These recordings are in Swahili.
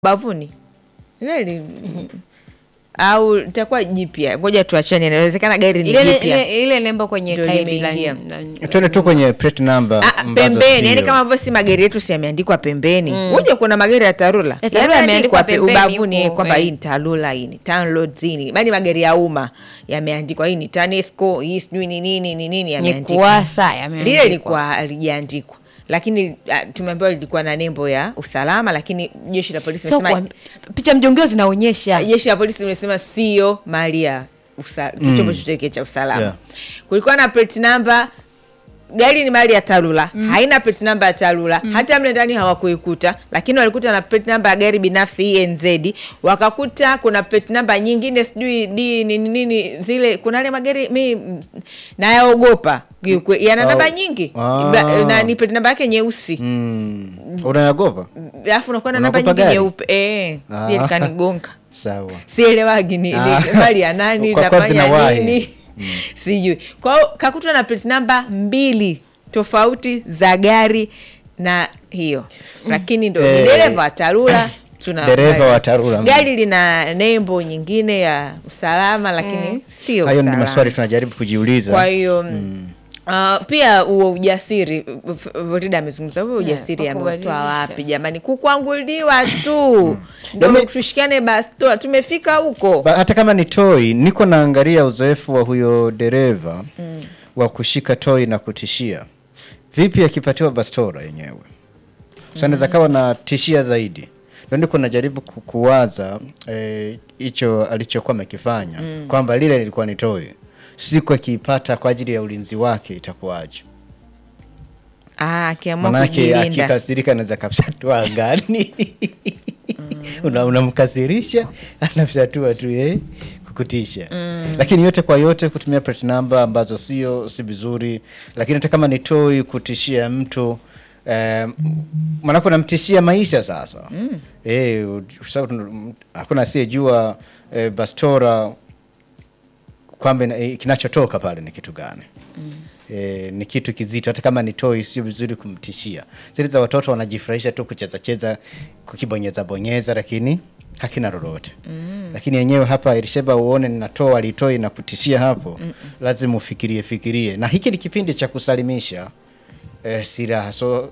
bavuni Gari au itakuwa jipya, ngoja tuachane, inawezekana gari ni ile jipya ile, ile nembo kwenye Ndio tairi la- limeingia. la- Twende tu kwenye plate number Ah, ambazo pembeni, yani sio. kama ambavyo si magari yetu si yameandikwa pembeni. Uje kuna magari ya Tarura Ya Tarura yameandikwa pe- pembeni ubavuni huko, kwamba eh. hii ni Tarura, hii ni Tanroads, hii ni bali magari ya umma yameandikwa, hii ni TANESCO, hii sijui ni nini ni nini ni yameandikwa. kuwasa Lile yameandikwa. lilikuwa halijaandikwa, lakini ah, tumeambiwa lilikuwa na nembo ya usalama, lakini jeshi la polisi Sio limesema kwa picha mjongeo zinaonyesha jeshi la polisi limesema sio mali ya usa- chombo chochote cha usalama Yeah. kulikuwa na plate number gari ni mali ya tarura haina plate number ya tarura hata mle ndani hawakuikuta lakini walikuta na plate number ya gari binafsi enz wakakuta kuna plate number nyingine sijui d nini nini zile kuna ale magari mi mm, nayaogopa kiukwe- yana Oh. namba nyingi Ah. Ba- na ni plate number yake nyeusi Mm. Unayagopa? alafu unakuwa na namba Unaogopa nyingi gari? nyeupe eh, sije Ah. likanigonga Sawa. sielewagi ni Ah. ni mali ya nani Kwa kuwa nafanya zinawahi. nini sijui kwao kakutwa na plate namba mbili tofauti za gari na hiyo lakini ndo ni Eh, dereva wa tarura tuna dereva gari. wa Tarura, mm. gari lina nembo nyingine ya usalama lakini sio Hayo ni usalama. maswali tunajaribu kujiuliza. kwa hiyo Uh, pia huo ujasiri Vorida amezungumza huo ujasiri kwa ameutoa kubadilisha. wapi jamani kukwanguliwa tu ndo Yaani- tushikane bastola tumefika huko Ba, hata kama ni toi, niko naangalia uzoefu wa huyo dereva wa kushika toi na kutishia. Vipi akipatiwa bastora yenyewe? Sasa anaweza kawa na tishia zaidi. Ndio niko najaribu ku- kuwaza eh, hicho alichokuwa amekifanya kwamba lile lilikuwa ni toi. Siku akiipata kwa ajili ya ulinzi wake itakuwaje? Ah, akiamua Manake kujilinda akikasirika anaweza kapsatua angani Una- unamkasirisha anafyatua tu ye kukutisha lakini yote kwa yote kutumia plate number ambazo sio si vizuri lakini hata kama ni toi kutishia mtu eh, manake unamtishia maisha sasa eh, u- sababu hakuna asiyejua eh, bastora kwamba ina- eh, kinachotoka pale ni kitu gani E, ni kitu kizito hata kama ni toi sio vizuri kumtishia zile za watoto wanajifurahisha tu kucheza cheza kukibonyeza bonyeza lakini hakina lolote lakini yenyewe hapa ilisheba uone ninatoa alitoi na kutishia hapo lazima ufikirie fikirie na hiki ni kipindi cha kusalimisha e, silaha so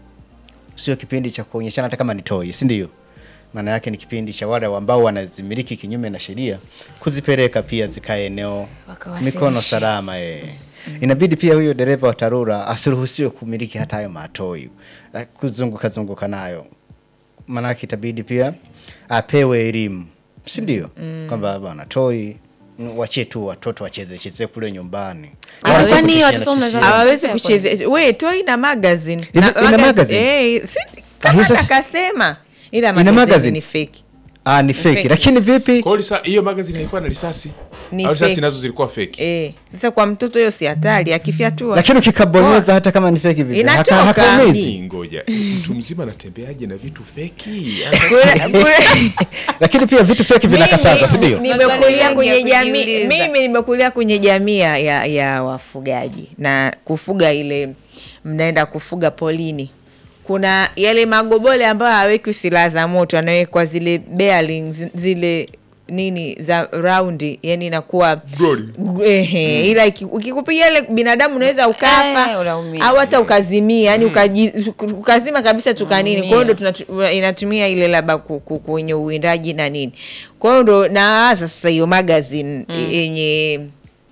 sio kipindi cha kuonyeshana hata kama ni toi si ndio maana yake ni kipindi cha wale ambao wanazimiliki kinyume na sheria kuzipeleka pia zikae eneo Wakawasilishe. mikono salama eh. inabidi pia huyo dereva wa tarura asiruhusiwe kumiliki hata hayo matoi eh, kuzunguka zunguka nayo maanake itabidi pia apewe elimu si ndio kwamba bwana toi mm, wachie tu watoto wacheze cheze kule nyumbani Ah, Wala sio kwani kutishia watoto na wanaweza- tishia. hawawezi Kutishia kucheza we toi na magazine Ina- Na ina magazine? eh, si, Ah, kama hiyo sasa- takasema ila Ina magazine magazine? ni fake ah, ni feki feki. lakini vipi Kwa hiyo lisa- hiyo magazine haikuwa na risasi Ni au risasi fake. nazo zilikuwa fake eh, sasa kwa mtoto hiyo si hatari akifyatua lakini ukikabonyeza hata kama ni feki vipi Inatoka. haka- hakaumizi. Ni, ngoja mtu mzima anatembeaje na vitu feki Kule- kule- lakini pia vitu feki vinakatazwa si ndio Mimi Maswali nimekulia mengi kwenye ya jamii kujiuliza. mimi nimekulia kwenye jamii ya, ya, ya wafugaji na kufuga ile mnaenda kufuga polini kuna yale magobole ambayo hawekwi silaha za moto anawekwa zile bearings, zile nini za raundi yani inakuwa Glory. Ehe, ila iki- ukikupiga ile binadamu unaweza ukafa Eh, unaumia. au hata ukazimia yani ukaji, ukazima kabisa tukanini kwa hiyo ndo tunatu- inatumia ile labda ku- ku- kwenye uwindaji na nini kwa hiyo ndo nawaza sasa hiyo magazine yenye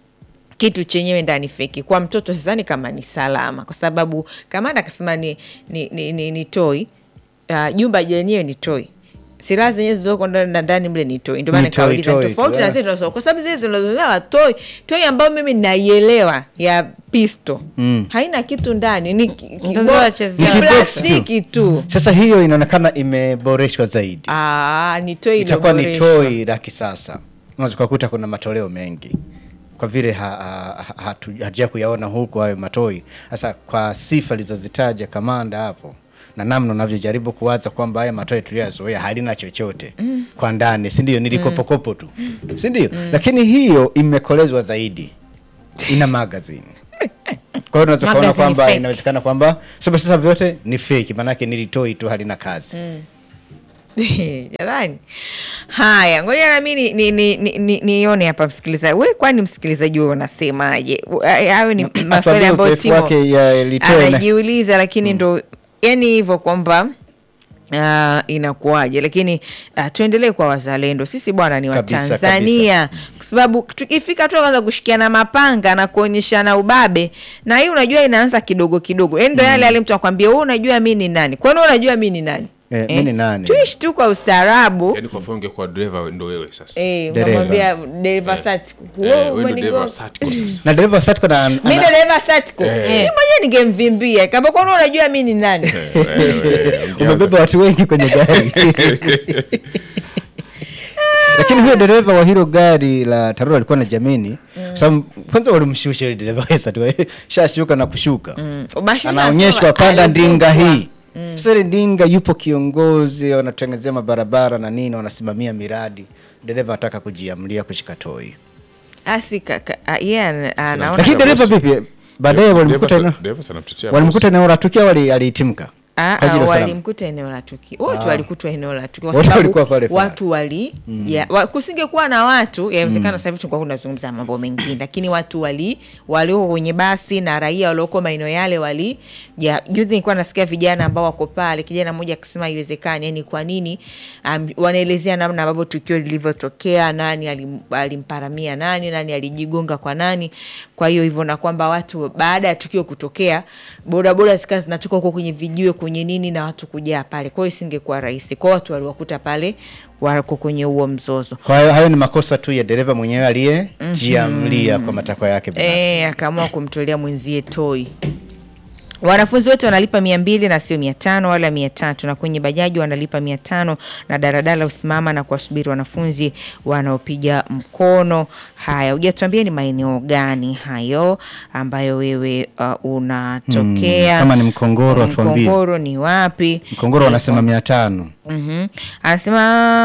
kitu chenyewe ndani feki kwa mtoto sidhani kama ni salama kwa sababu kamanda akasema ni, ni, ni, ni, ni toi uh, jumba lenyewe ni toi silaha zenyewe zilizoko ndani na ndani mle ni toi ndio maana Ni toi, nikauliza toi tofauti tu, na eh. zile tunazo kwa sababu zile zinazolewa toi toi ambayo mimi naielewa ya pisto Mm. haina kitu ndani ni ki- ki- Ndio bo- wachezea. ni Ni kibox tu. plastiki tu sasa hiyo inaonekana imeboreshwa zaidi Ah, ni toi itakuwa ni iliyoboreshwa. toi la kisasa unaweza ukakuta kuna matoleo mengi kwa vile ha, ha, ha, hatu- hatuja kuyaona huku hayo matoi sasa kwa sifa alizozitaja kamanda hapo na namna unavyojaribu kuwaza kwamba haya matoi tuliyoyazoea halina chochote kwa ndani si ndio nilikopokopo tu si ndio lakini hiyo imekolezwa zaidi ina magazine kwa hiyo unaweza kuona Magazine kwamba fake. inawezekana kwamba sababu sasa vyote ni fake maanake nilitoi tu halina kazi jamani haya ngoja nami nione ni, ni, ni, ni, nione hapa msikilizaji we kwani msikilizaji wewe unasemaje U- a- hayo ni maswali Atuambie ambayo uzoefu timo wake ya litoe na- anajiuliza lakini ndo yani hivyo kwamba Uh, inakuwaje lakini uh, tuendelee kwa wazalendo sisi bwana ni Kabisa, watanzania kwa sababu tukifika tu kwanza kushikiana mapanga na kuonyeshana ubabe na hii unajua inaanza kidogo kidogo yani ndo yale yale mtu akwambia wewe unajua mi ni nani kwani wewe unajua mi ni nani Eh, mi ni nani? tuishi tu kwa ustaarabu yaani kwa mfano ungekuwa dereva ndo wewe sasa Eh, Dereva. unamwambia dereva Satco, Eh, wewe wewe ndo umenigo- dereva Satco sasa na dereva Satco na mi ana- dereva Satco Eh. mi mwenyewe ningemvimbia kama kwani unajua mi ni nani Wewe, ungeanza- umebeba watu wengi kwenye gari lakini huyo dereva wa hilo gari la tarura alikuwa na jamini kwa sababu kwanza walimshusha yule dereva wesa tu shashuka na kushuka Mashine anaonyeshwa nasema panda alivutwa. ndinga hii sasa ile ndinga yupo kiongozi wanatengezea mabarabara na nini wanasimamia miradi dereva anataka kujiamlia kushika toi asi kaka ah, yeye ana- anaona lakini dereva vipi baadaye walimkuta Dereva eneo- sa- dereva sana mtetea walimkuta eneo la tukio wali alihitimka Ah, Kwa ajili ah, ya usalama. walimkuta eneo la tukio wote Ah. walikutwa eneo la tukio kwa Wote sababu walikuwa pale pale. watu wali ya, wa, kusingekuwa na watu yawezekana sasa hivi tulikuwa tunazungumza mambo mengine lakini watu wali walioko kwenye basi na raia walioko maeneo yale wali ya, juzi nilikuwa nasikia vijana ambao wako pale kijana mmoja akisema haiwezekani yani kwa nini um, wanaelezea namna ambavyo tukio lilivyotokea nani alim, alimparamia nani nani alijigonga kwa nani kwa hiyo hivyo na kwamba watu baada ya tukio kutokea bodaboda zikawa zinatoka huko kwenye vijiwe kwenye nini na watu kujaa pale kwa hiyo isingekuwa rahisi kwao watu waliwakuta pale wako kwenye huo mzozo kwa hiyo hayo ni makosa tu ya dereva mwenyewe aliyejiamlia kwa matakwa yake binafsi e, akaamua kumtolea mwenzie toi wanafunzi wote wanalipa mia mbili na sio mia tano wala mia tatu na kwenye bajaji wanalipa mia tano na daradala usimama na kuwasubiri wanafunzi wanaopiga mkono haya hujatuambia ni maeneo gani hayo ambayo wewe uh, unatokea Hmm, kama ni Mkongoro, atuambie. mkongoro ni wapi mkongoro wanasema mia tano Mhm. anasema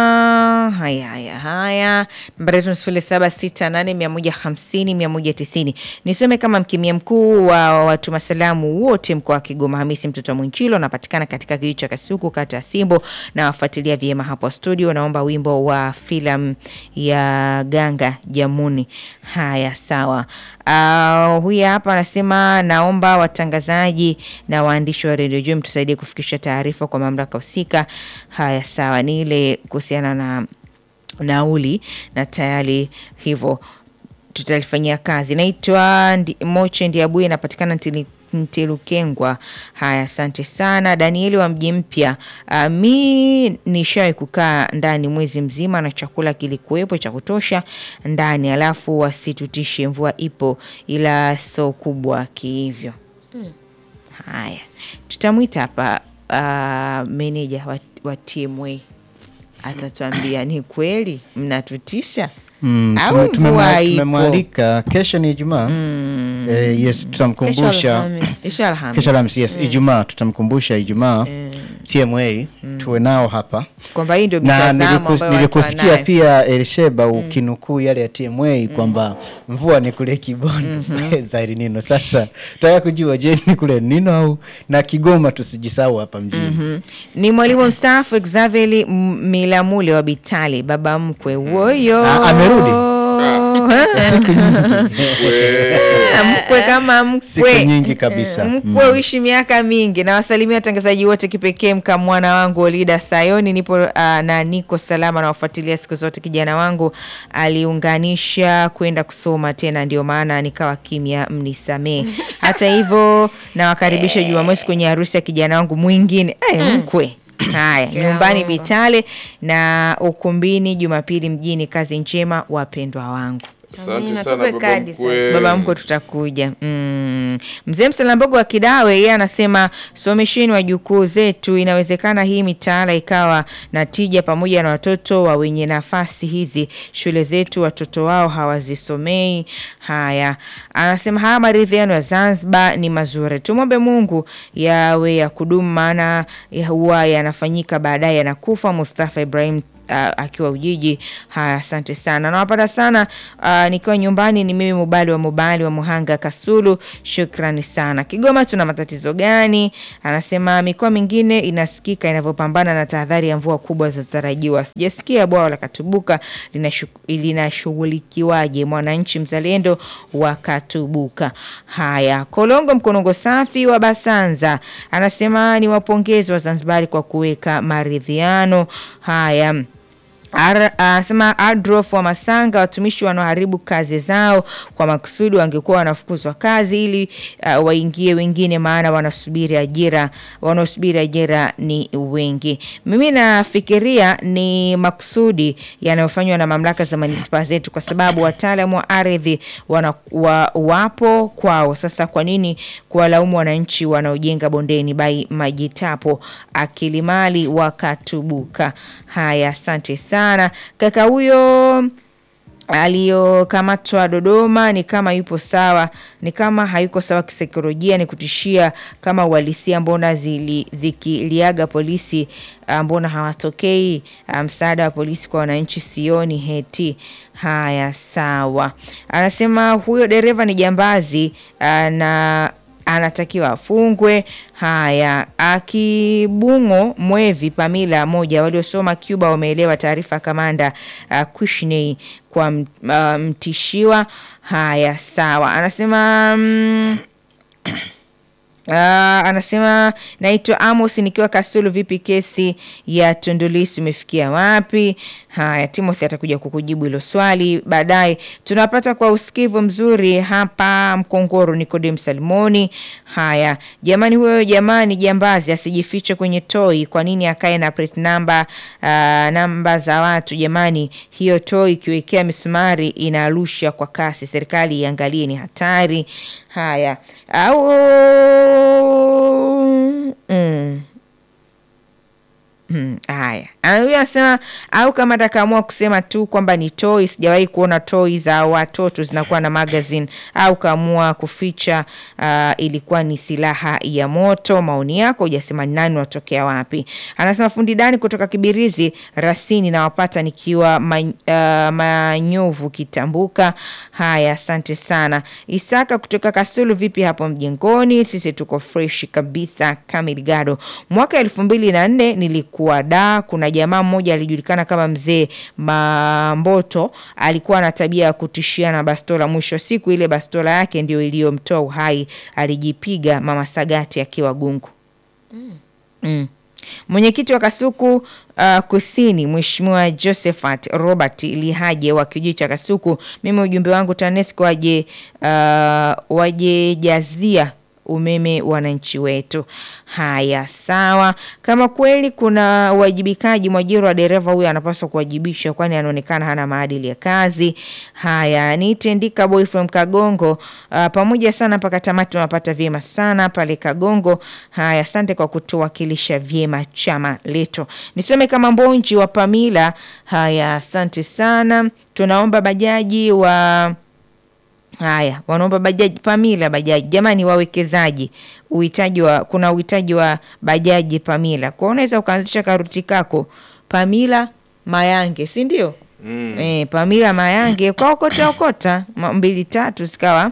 haya haya haya nambari yetu ni sifuri saba sita nane mia moja hamsini mia moja tisini nisome kama mkemia mkuu wa watuma salamu wote mkoa wa kigoma hamisi mtoto wa mwinchilo anapatikana katika kijiji cha kasuku kata ya simbo na wafuatilia vyema hapo studio naomba wimbo wa filamu ya ganga jamuni haya sawa Uh, huyu hapa anasema naomba watangazaji na waandishi wa redio juu mtusaidie kufikisha taarifa kwa mamlaka husika. Haya, sawa, ni ile kuhusiana na nauli na tayari hivyo tutalifanyia kazi. Naitwa Ndi- Moche Ndiabuye, napatikana Ntili- Ntilukengwa. Haya, asante sana Danieli wa mji mpya. Uh, mi nishawahi kukaa ndani mwezi mzima na chakula kilikuwepo cha kutosha ndani, alafu wasitutishe, mvua ipo ila so kubwa kihivyo. Haya, tutamwita hapa uh, meneja wa, wa TMA atatuambia ni kweli mnatutisha Mm, au tume- tumemwa- mvua ipo. tumemwalika kesho ni ijumaa eh, yes Kesho tutamkumbusha Alhamisi. Kesho Alhamisi. kesho Alhamisi, yes ijumaa tutamkumbusha ijumaa tma tuwe nao hapa kwamba hii ndio na mitazamo nilikus- ambayo watu nilikusikia wanayo. pia Elisheba ukinukuu yale ya TMA kwamba mvua ni kule Kibondo zairi nino. Sasa tutaka kujua, je, ni kule nino au na Kigoma? Tusijisahau hapa mjini. Mhm. ni mwalimu mstaafu Xaveli M- Milamule wa Bitali, baba mkwe woyo Ah, amerudi? Siku nyingi, Ah, mkwe kama siku mkwe nyingi kabisa. mkwe uishi miaka mingi. Na wasalimia watangazaji wote, kipekee mkamwana wangu Olida Sayoni, nipo uh, na niko salama na wafuatilia siku zote. Kijana wangu aliunganisha kwenda kusoma tena, ndio maana nikawa kimya, mnisamee. Hata hivyo nawakaribisha Jumamosi kwenye harusi ya kijana wangu mwingine eh, mkwe Haya, nyumbani Bitale na ukumbini Jumapili mjini. Kazi njema wapendwa wangu. Asante Amina, sana tupe baba kadi mkwe. baba mko tutakuja. Mm. Mzee Msalambogo wa Kidawe yeye anasema somesheni wajukuu zetu, inawezekana hii mitaala ikawa na tija pamoja na watoto wa wenye nafasi hizi. Shule zetu watoto wao hawazisomei. Haya, anasema haya maridhiano ya Zanzibar ni mazuri, tumwombe Mungu yawe ya kudumu, maana ya huwa yanafanyika baadaye yanakufa. Mustafa Ibrahim uh, akiwa Ujiji. Haya, asante sana, nawapata sana uh, nikiwa nyumbani. Ni mimi Mubali wa Mubali wa Muhanga Kasulu, shukrani sana. Kigoma tuna matatizo gani? Anasema mikoa mingine inasikika inavyopambana na tahadhari ya mvua kubwa zinazotarajiwa. Sijasikia bwawa la Katubuka linashu- linashughulikiwaje? Mwananchi mzalendo wa Katubuka. Haya, Kolongo Mkonongo safi wa Basanza anasema ni wapongezi wa Zanzibari kwa kuweka maridhiano haya. Ar- Anasema Adolf wa Masanga, watumishi wanaoharibu kazi zao kwa makusudi wangekuwa wanafukuzwa kazi ili uh, waingie wengine, maana wanasubiri ajira, wanaosubiri ajira ni wengi. Mimi nafikiria ni makusudi yanayofanywa na mamlaka za manispaa zetu, kwa sababu wataalamu wa ardhi wana, wa, wapo kwao. Sasa kwa nini kuwalaumu wananchi wanaojenga bondeni? Bai Majitapo Akilimali wakatubuka. Haya, asante sana kaka huyo aliyokamatwa Dodoma ni kama yupo sawa, ni kama hayuko sawa kisaikolojia, ni kutishia kama uhalisia. Mbona zili, zikiliaga polisi ah, mbona hawatokei? Ah, Msaada wa polisi kwa wananchi sioni heti. Haya, sawa. Anasema huyo dereva ni jambazi ah, na anatakiwa afungwe. Haya, akibungo mwevi Pamila moja waliosoma Cuba wameelewa taarifa ya kamanda uh, Kushney kwa m- uh, mtishiwa. Haya, sawa. Anasema mm, Uh, anasema naitwa Amos nikiwa Kasulu. Vipi kesi ya Tundu Lissu imefikia wapi? Haya, Timothy atakuja kukujibu hilo swali baadaye. Tunapata kwa usikivu mzuri hapa Mkongoro, Nikodem Salmoni. Haya jamani, huyo jamani jambazi asijifiche kwenye toi. Kwa nini akae na plate number, uh, namba za watu jamani? Hiyo toi ikiwekea misumari inarusha kwa kasi. Serikali iangalie, ni hatari. Haya au mm. Hmm, haya Ah, huyu anasema au kama atakaamua kusema tu kwamba ni toy. Sijawahi kuona toy za watoto zinakuwa na magazine, au kaamua kuficha ah, ilikuwa ni silaha ya moto. Maoni yako hujasema ni nani watokea wapi. Anasema fundi Dani kutoka Kibirizi Rasini, nawapata nikiwa man, ah, Manyovu Kitambuka. Haya, asante sana. Isaka kutoka Kasulu, vipi hapo mjengoni? Sisi tuko fresh kabisa. Kamil Gado, mwaka elfu mbili na nne nilikuwa da. Kuna jamaa mmoja alijulikana kama mzee Mamboto, alikuwa na tabia ya kutishia na bastola. Mwisho wa siku ile bastola yake ndio iliyomtoa uhai, alijipiga mama Sagati akiwa gungu. Mm. Mwenyekiti wa Kasuku uh, Kusini, Mheshimiwa Josephat Robert Lihaje wa kijiji cha Kasuku, mimi ujumbe wangu TANESCO waje uh, wajejazia umeme wananchi wetu. Haya, sawa. Kama kweli kuna uwajibikaji, mwajiri wa dereva huyo anapaswa kuwajibishwa, kwani anaonekana hana maadili ya kazi. Haya, nitendika boy from Kagongo. Uh, pamoja sana mpaka tamati, tunapata vyema sana pale Kagongo. Haya, asante kwa kutuwakilisha vyema chama letu. Nisome kama Mbonji wa Pamila. Haya, asante sana. Tunaomba bajaji wa Haya, wanaomba bajaji Pamila bajaji. Jamani, wawekezaji, uhitaji wa kuna uhitaji wa bajaji Pamila, kwa unaweza ukaanzisha karuti kako Pamila Mayange, si ndio? Mm. E, Pamila Mayange kwa okota okota ma- mbili tatu zikawa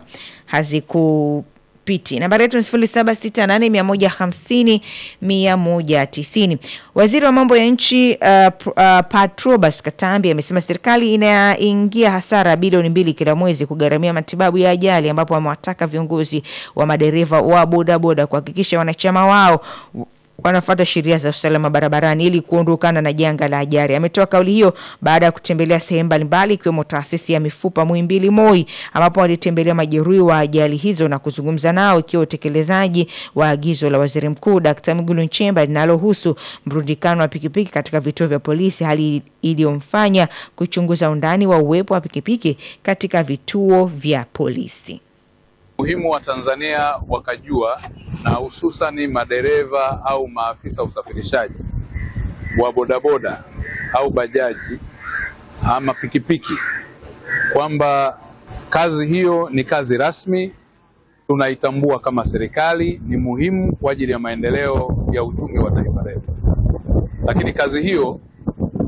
hazikupiti. Nambari yetu ni sifuri saba sita nane mia moja hamsini mia moja tisini. Waziri wa mambo ya nchi uh, pr- uh, Patrobas Katambi amesema serikali inaingia hasara bilioni mbili kila mwezi kugharamia matibabu ya ajali, ambapo amewataka viongozi wa madereva wa bodaboda kuhakikisha wanachama wao wanafuata sheria za usalama barabarani ili kuondokana na janga la ajali. Ametoa kauli hiyo baada ya kutembelea sehemu mbalimbali ikiwemo taasisi ya mifupa Muhimbili Moi, ambapo walitembelea majeruhi wa ajali hizo na kuzungumza nao ikiwa utekelezaji wa agizo la Waziri Mkuu Dkt. Mwigulu Nchemba linalohusu mrundikano wa pikipiki katika vituo vya polisi, hali iliyomfanya kuchunguza undani wa uwepo wa pikipiki katika vituo vya polisi. muhimu wa Tanzania wakajua na hususani madereva au maafisa usafirishaji wa bodaboda au bajaji ama pikipiki kwamba kazi hiyo ni kazi rasmi, tunaitambua kama serikali, ni muhimu kwa ajili ya maendeleo ya uchumi wa taifa letu, lakini kazi hiyo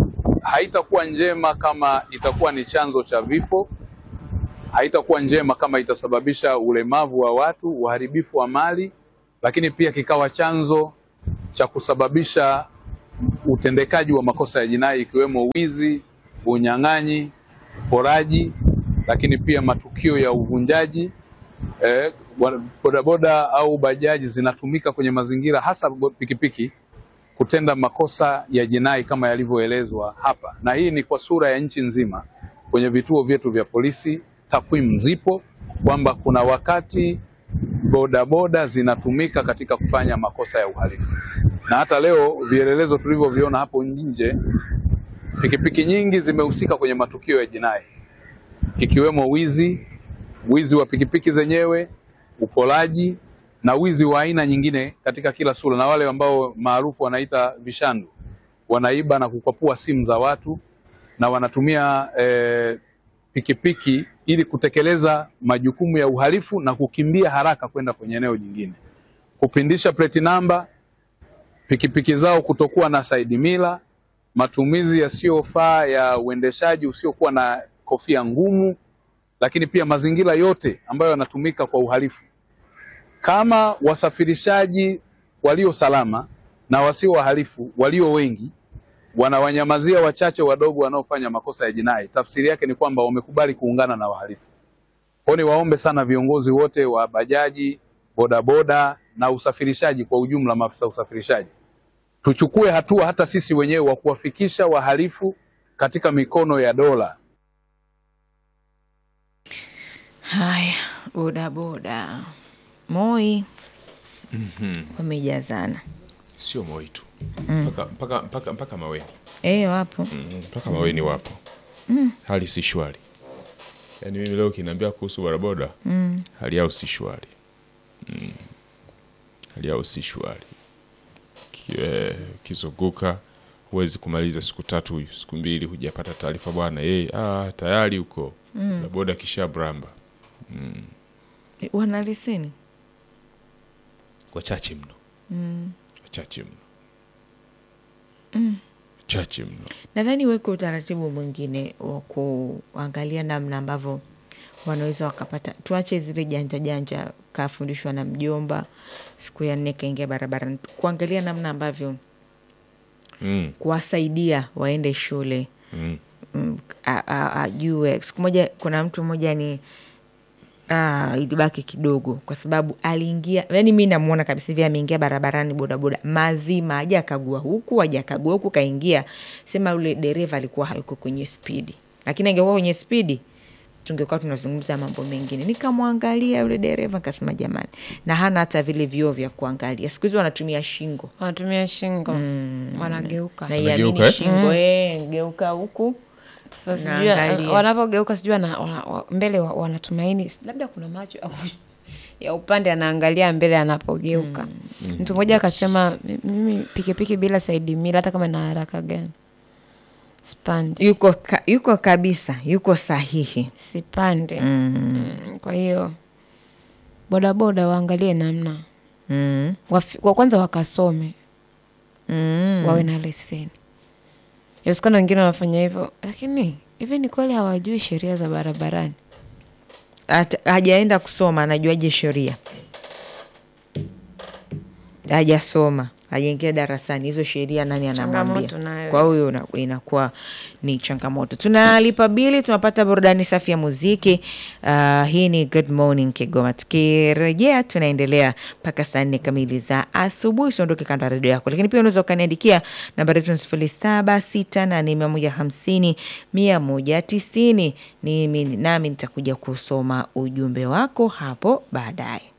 haitakuwa njema kama itakuwa ni chanzo cha vifo, haitakuwa njema kama itasababisha ulemavu wa watu, uharibifu wa mali, lakini pia kikawa chanzo cha kusababisha utendekaji wa makosa ya jinai ikiwemo wizi, unyang'anyi, uporaji, lakini pia matukio ya uvunjaji. Eh, wa- bodaboda au bajaji zinatumika kwenye mazingira hasa bo- pikipiki kutenda makosa ya jinai kama yalivyoelezwa hapa, na hii ni kwa sura ya nchi nzima. Kwenye vituo vyetu vya polisi takwimu zipo kwamba kuna wakati bodaboda zinatumika katika kufanya makosa ya uhalifu, na hata leo vielelezo tulivyoviona hapo nje, pikipiki nyingi zimehusika kwenye matukio ya jinai ikiwemo wizi, wizi wa pikipiki zenyewe, uporaji na wizi wa aina nyingine katika kila sura, na wale ambao maarufu wanaita vishandu, wanaiba na kukwapua simu za watu na wanatumia eh, pikipiki ili kutekeleza majukumu ya uhalifu na kukimbia haraka kwenda kwenye eneo jingine, kupindisha plate namba, pikipiki zao kutokuwa na side mirror, matumizi yasiyofaa ya uendeshaji usiokuwa na kofia ngumu, lakini pia mazingira yote ambayo yanatumika kwa uhalifu. Kama wasafirishaji walio salama na wasio wahalifu walio wengi wanawanyamazia wachache wadogo wanaofanya makosa ya jinai, tafsiri yake ni kwamba wamekubali kuungana na wahalifu. Kwa hiyo niwaombe sana viongozi wote wa bajaji, bodaboda na usafirishaji kwa ujumla, maafisa usafirishaji, tuchukue hatua hata sisi wenyewe wa kuwafikisha wahalifu katika mikono ya dola. Haya, bodaboda Moi wamejazana sio Moi tu mpaka, mpaka, mpaka, mpaka Maweni eh, wapo Mm, mpaka Maweni wapo hali si shwari. Yaani mimi leo kinaambia kuhusu bodaboda hali yao si shwari mm. hali yao si shwari Ki- eh, ukizunguka huwezi kumaliza siku tatu siku mbili hujapata taarifa bwana yeye ah, tayari huko bodaboda kisha bramba Eh, wana leseni wachache mno wachache mno wachache mno nadhani weke utaratibu mwingine wa kuangalia namna ambavyo wanaweza wakapata tuache zile janja janja kafundishwa na mjomba siku ya nne kaingia barabarani kuangalia namna ambavyo mm. kuwasaidia waende shule Mm. mm, a- a- ajue siku moja kuna mtu mmoja ni ah, ilibaki kidogo kwa sababu aliingia yani mi namuona kabisa hivi ameingia barabarani bodaboda mazima aja akagua huku aja akagua huku kaingia sema yule dereva alikuwa hayuko kwenye spidi lakini angekuwa kwenye spidi tungekuwa tunazungumza mambo mengine nikamwangalia yule dereva nikasema jamani na hana hata vile vioo vya kuangalia siku hizi wanatumia shingo wanatumia shingo wanageuka na iamini Anageuka, eh? shingo eh, geuka huku sasa sijui Naangalia. wanapogeuka sijui wana, wana, wa- mbele wa- wanatumaini labda kuna macho au ya upande anaangalia mbele anapogeuka mtu mmoja akasema "Mi- mimi pikipiki bila saidi mila hata kama na haraka gani sipandi yuko, ka, yuko kabisa yuko sahihi sipande mm. kwa hiyo bodaboda waangalie namna mm. Wafi- kwa kwanza wakasome Mm. wawe na leseni yawezekana wengine wanafanya hivyo lakini hivi ni kweli hawajui sheria za barabarani Ata- hajaenda kusoma anajuaje sheria hajasoma hajaingia darasani hizo sheria nani anamwambia Changamoto nayo. kwa hiyo una- inakuwa ni changamoto tunalipa bili tunapata burudani safi ya muziki uh, hii ni good morning kigoma tukirejea tunaendelea mpaka saa nne kamili za asubuhi usiondoke kando ya redio yako lakini pia unaweza ukaniandikia nambari yetu ni sifuri saba sita nane mia moja hamsini mia moja tisini nimi nami nitakuja kusoma ujumbe wako hapo baadaye